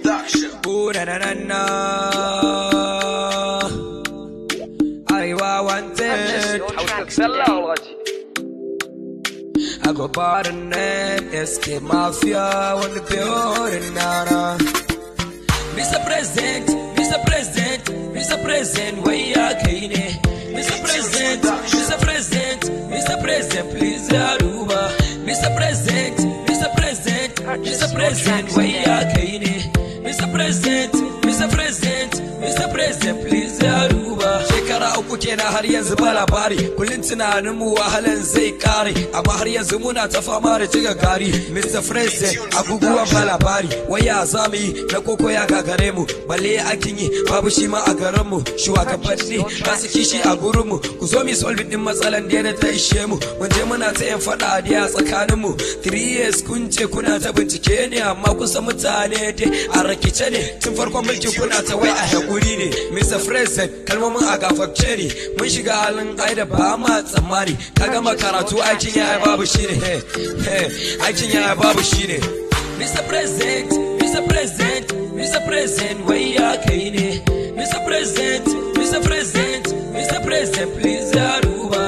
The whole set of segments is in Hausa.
Ooh, na na na na. Aiwa wanted. I go by the name SK Mafia on the building now. now. Mr. President, Mr. President, Mr. President, where you are Mr. President, Mr. President, Mr. President, please Aruba. Mr. President, Mr. President, Mr. President, where you are Mr. President, Mr. President, Mr. President, please Aruba. Shekara uku kenan har yanzu ba labari, kullum tunanin mu wahalan zai kare, amma har yanzu muna ta fama da jiga gari. Mr. President, abubuwan ba labari, waya za mu yi na koko ya gagare mu, balle akin yi babu shi ma a garin mu, shugabanni masu kishi a gurin mu, ku zo mi solve din matsalan da ya ta ishe mu, mun je muna ta yin fada a tsakanin mu. 3 years kun ce kuna ta bincike ne amma kusa mutane dai a rakice ne tun farkon mulki kuna ta wai a hakuri ne Mr. President kalmomin a gafakce ne mun shiga halin ai da ba ma tsammani ka gama karatu aikin yaya babu shi ne aikin yaya babu shi ne Mr. President Mr. President Mr. President wai ya kai ne Mr. President Mr. President Mr. President please ya duba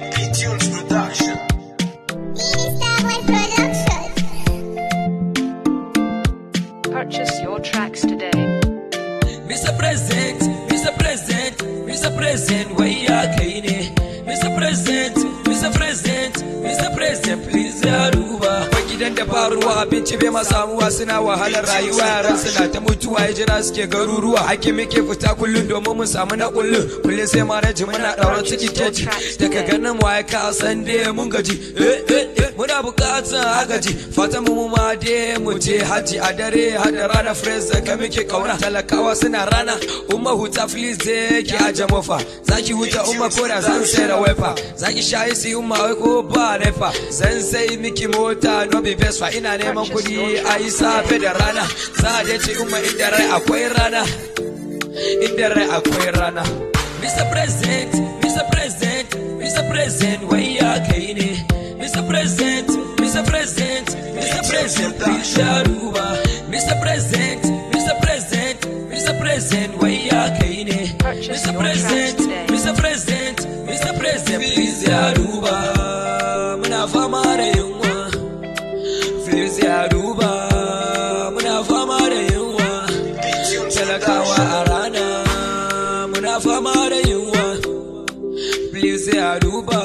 Purchase your tracks today. Mr. President, Mr. President, Mr. President, wai ya kai ne? Mr. President, Mr. President, Mr. President, please ya duba. Wai gidan da ba ruwa abinci bai ma samuwa suna wahalar rayuwa yaran suna ta mutuwa ya jira suke garuruwa. Ake muke fita kullum domin mu samu na kullum. Kullum sai ma na ji muna ɗaurar ciki keji. Daga ganin mu ai ka san dai mun gaji. Eh eh eh muna buƙatar agaji. Fatan mu ma dai mu je haji a dare hada rana fresh ka muke kauna. Talakawa suna rana umma huta please je ki aje mofa. Zaki huta umma ko da zan sai da wefa. Zaki shayi si umma wai ko ba nefa. Zan sai miki mota no be best fa ina neman kuɗi a yi safe da rana. Za a je ci umma inda rai akwai rana. Inda rai akwai rana. Mr. President, Mr. President, Mr. President, wai ya kai ne. Mr. President, Mr. President, Mr. President, please ya duba. Mr. President, Mr. President, Mr. President, wai ya kai ne. Purchase Mr. your President, tracks today. Mr. President, Mr. President, please ya duba. Muna fama da yunwa. Please ya duba. Muna fama da yunwa. Talakawa a rana. Muna fama da yunwa. Please ya duba.